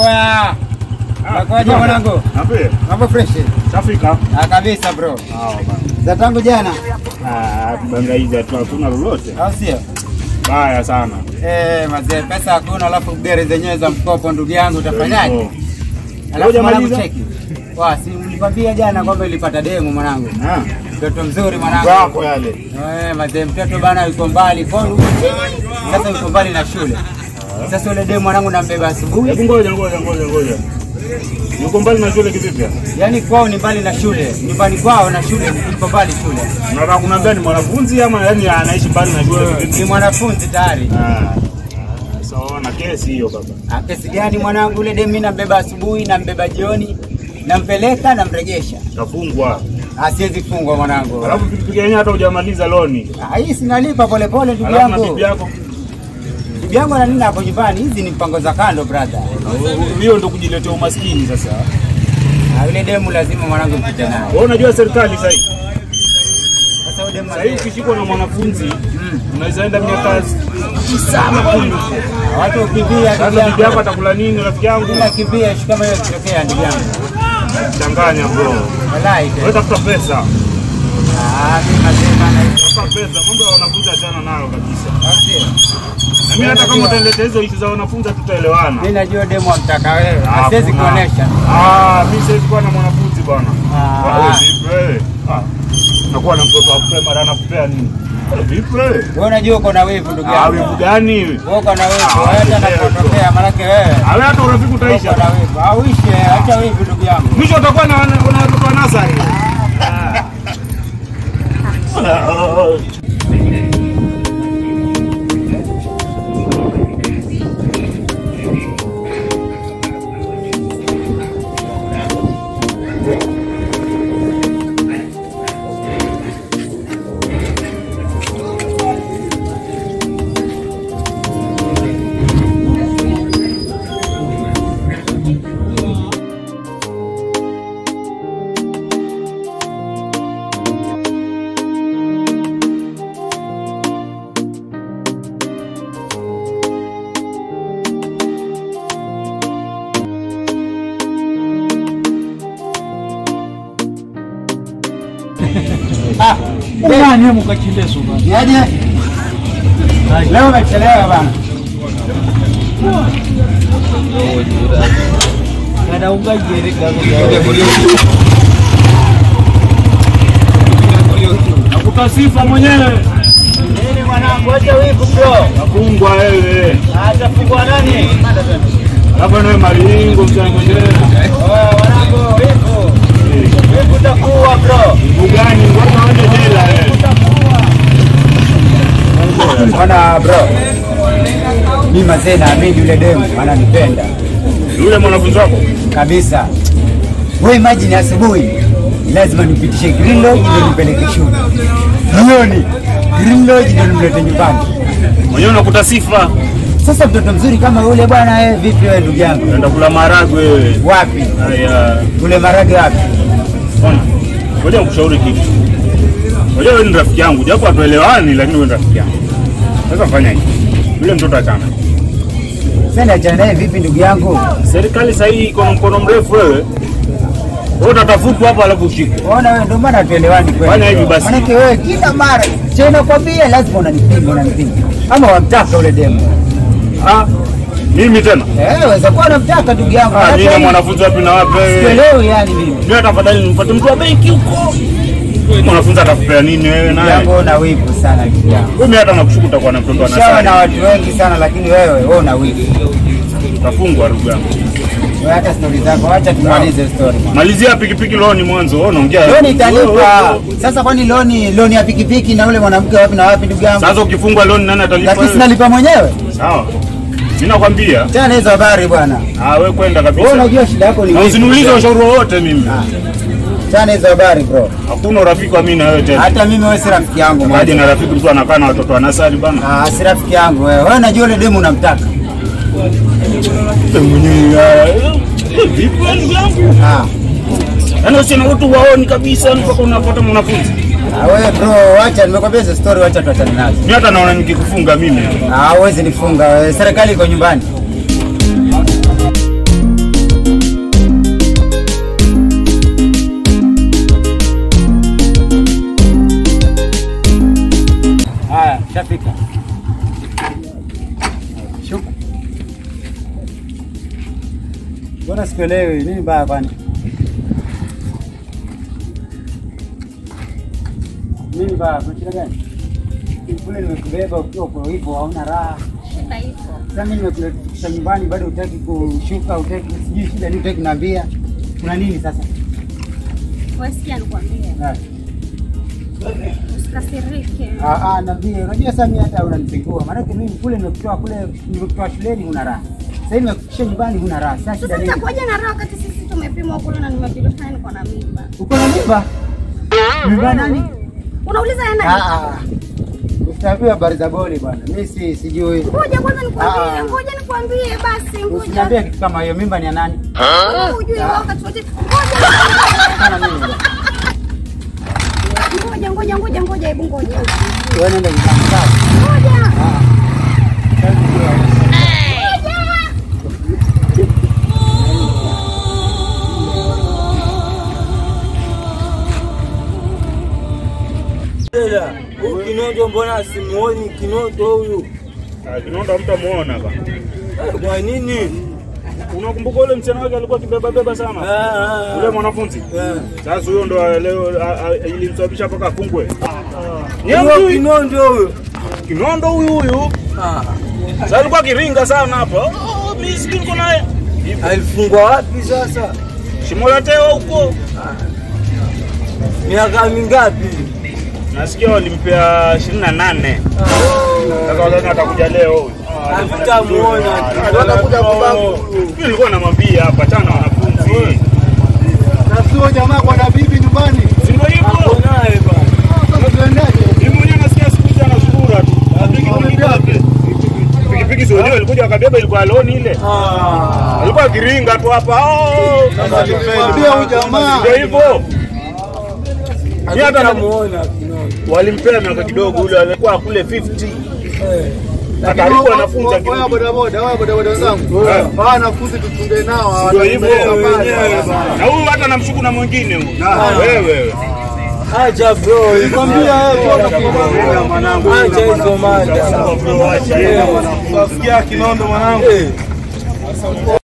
Oya. Nakuaje mwanangu? Nape, Mambo fresh. Afrika. Ah, kabisa bro. Ah, bana. Za tangu jana. Ah, tubangaiza tu hakuna lolote. Au sio? Baya sana. Eh, mazee pesa hakuna alafu gari zenyewe za mkopo ndugu yangu utafanyaje? Oh. Alafu mwanangu Hujamaliza? cheki. Wa, si nilikwambia jana kwamba ilipata demu mwanangu. Ah, Mtoto mzuri mwanangu. wako yale. Eh, mazee mtoto bana yuko mbali kwa sasa yuko mbali na shule. Sasa yule demu mwanangu nambeba asubuhi. Hebu ngoja ngoja ngoja ngoja. Yuko mbali na shule kivipi? Yaani kwao ni mbali na shule. Nyumbani kwao na shule iko mbali shule. Unataka kuniambia ni mwanafunzi ama yani anaishi mbali na shule Ni kivipi? mwanafunzi tayari. Ah. Sawa na kesi hiyo baba. Ah, Kesi gani mwanangu? Yule demu mimi nambeba asubuhi, nambeba jioni, nampeleka, namrejesha. Kafungwa. Asiwezi fungwa mwanangu. Alafu pikipiki yenyewe hata hujamaliza loni. Ah, hii sinalipa polepole ndugu Alafu na yangu. bibi yako. Bibi yangu na nini hapo nyumbani? Hizi ni mpango za kando brother. Hiyo ndio kujiletea umaskini sasa. Ah, yule demu lazima mwanangu mpite naye. Wewe unajua serikali sasa hivi. Sasa yule demu Sasa hivi ukishikwa na mwanafunzi Mm. unaweza enda miaka tisa ama kumi. watu ukimbia ndugu Sasa bibi yako yangu. atakula nini rafiki yangu? Bila kimbia ishu kama hiyo ikitokea ndugu yangu. Changanya bro. Wallahi. Wewe tafuta pesa. Ah, mimi nasema na Tafuta pesa. Mambo ya wanafunzi achana nayo kabisa. Au sio? Na mimi hata kama utaleta hizo ishu za wanafunzi tutaelewana. Mimi najua demu amtaka wewe. Asiwezi Hakuna. kuonesha. Ah, mimi siwezi kuwa na mwanafunzi bwana. Ah. Ah, vipi wewe? Ah. Nakuwa na mtoto wa primary anakupea nini? Ah, Vipi wewe? Wewe unajua uko na wivu ndugu Ah, yangu. wivu gani? Wewe uko na wivu. Ah, Wewe hata wivu. anapotokea manake wewe. Awe hata urafiki Uko utaisha. na wivu. Auishe, acha wivu ndugu yangu. Mwisho utakuwa na na watoto wa nasari. Ah, Nani mukacheleso niaje? Leo umechelewa bana. kada ungajere Nakupa sifa mwenyewe. Nini mwanangu, acha wivu bro. Nafungwa wewe. Atafungwa nani? Hapa nawe malingo mchana mwenyewe. Oh, mwanangu, wivu. Wivu utakuwa bro. Ugani ngoja waende jela wewe. Bwana bro. Mimi mazee naamini yule demu ananipenda Yule mwanafunzi wako? kabisa. Wewe imagine asubuhi lazima nipitishe Green Lodge ndio nipeleke shule. Jioni Green Lodge ndio nimlete nyumbani. Mwenyewe unakuta sifa. Sasa mtoto mzuri kama yule bwana, wewe vipi wewe ndugu yangu? Unaenda kula maharagwe wewe. Wapi? Haya. Kule marage wapi? Bwana, ngoja nikushauri kitu. Ngoja wewe ni rafiki yangu, japo hatuelewani lakini wewe ni rafiki yangu. Sasa fanya hivi. Yule mtoto achana. Sasa niachane naye vipi ndugu yangu? Serikali sasa hii iko na mkono mrefu wewe. Wewe utatafutwa hapa alafu ushikwe. Ona wewe ndio maana tuelewani kweli. Fanya hivi basi. Maanake wewe kila mara cha nakwambia lazima unanipinga unanipinga. Ama wamtaka ule demu. Ah, mimi tena. Eh, waweza kuwa unamtaka ndugu yangu. Ah, Maanake mimi na hii- mwanafunzi wapi na wapi wewe? Sielewi yani mimi. Mimi tafadhali nimpate mtu wa benki huko. Mwanafunzi atakupea nini wewe Ndugu naye? yangu una wivu sana ndugu yangu. Mimi hata nakushuku utakuwa na mtoto wa Shawa na nasari. watu wengi sana lakini wewe wewe una wivu. Utafungwa ndugu yangu. Wewe hata stori zako acha tumalize story. mwana. Malizia pikipiki loni mwanzo, wewe unaongea. Loni Wewe, italipa. wewe. Sasa kwani loni loni ya pikipiki na ule mwanamke wapi na wapi ndugu yangu? Sasa ukifungwa loni nani atalipa? Lakini wewe? sinalipa mwenyewe. Sawa. Mimi nakwambia, Tena hizo habari bwana. ah wewe kwenda Wewe kabisa. unajua shida yako ni Na wivu. usiniulize ushauri wowote mimi. Ah. Tena hizo habari bro. Hakuna urafiki wa mimi na wewe tena. Hata mimi wewe si rafiki yangu Haje moja. na rafiki mtu anakaa na watoto wa nasari bana. Ah, si rafiki yangu wewe. Wewe unajua yule demu unamtaka. Mwenyewe. Vipi wewe ndugu yangu? Ah. Yaani usiona watu waoni kabisa mpaka unapata mwanafunzi. Ah, wewe bro, acha nimekwambia hizo story, acha tuachane nazo. Mimi hata naona nikikufunga mimi. Ah, huwezi nifunga wewe. Serikali iko nyumbani. Mbona sikuelewi? Nini baya kwani? Nini baya? Kuna shida gani? Kule nimekubeba ukiwa kwa hivyo hauna raha. Shida ipo. Sasa mimi nimekufikisha nyumbani bado hutaki kushuka, hutaki sijui shida nini, hutaki kuniambia. Kuna nini sasa? Wewe sikia nikwambie. Ah, Usikasirike. Ah, ah, niambie. Unajua sasa mimi hata unanizingua. Maana mimi kule nimekutoa kule nimekutoa shuleni huna raha. Sasa hivi nimekufikisha nyumbani huna raha. Sasa shida Sasa nini? itakuwaje na raha wakati sisi tumepimwa kule na nimepilishana niko na mimba? Uko na mimba? Mimba nani? Unauliza yana Ah, ah. Usitaambie habari za boli bwana. Mimi si sijui. Ngoja kwanza Ah. nikwambie, ngoja nikwambie basi, Usiniambie ngoja. kitu kama hiyo. Mimba ni ya nani? Wewe Ujue Ah. wakati wote. Ngoja. Sana mimi. Ngoja, ngoja, ngoja, ngoja, hebu ngoja. Wewe nenda nyumbani sawa? Ngoja. Ah. Sasa sijui. Dada, huyu Kinondo mbona simuoni Kinondo huyu? Ah, Kinondo hamtamuona ba. Eh, Kwa nini? Unakumbuka ule msichana wake alikuwa akibeba beba sana? Ah, Ule ah, mwanafunzi. ah. Sasa huyo ndo leo a- a- ilimsababisha mpaka afungwe. Ni Huyo hamjui? Kinondo huyu. Kinondo huyu huyu. Ah, Sasa alikuwa akiringa sana hapa. Oh, mimi sijui niko naye. alifungwa wapi sasa? Shimo la teo huko. Miaka mingapi? Nasikia walimpea 28. Sasa wadhani atakuja leo huyu. Hatutamuona. Atakuja kubabu. Mimi nilikuwa namwambia hapa tana wanafunzi. Na sio jamaa kwa na bibi nyumbani. Si ndio hivyo? Ako naye bana. Sasa tuendaje? Mimi mwenyewe nasikia siku hizi anazurura tu. Pikipiki yake. Pikipiki sio leo ilikuja wakabeba ilikuwa loni ile. Ah, Alikuwa akiringa tu hapa. Oh! Sasa tulimwambia huyu jamaa. Ndio hivyo. Ni hata na- hatutamuona Kinondo. walimpea miaka kidogo ule alikuwa kule 50. Eh, Karibu wanafunzi Wewe akirudi. bodaboda, wewe bodaboda wenzangu. Eh. Hawa wanafunzi tuchunge nao. Ndio hivyo. hawatatembea wenyewe pale. bana. Na huyu hata namshuku na mwingine huyu. Ah. Wewe. Acha bro, Nikwambia wewe bora kumwambia mwanangu. acha hizo mada. Acha hizo. Wasikia Kinondo mwanangu. Eh.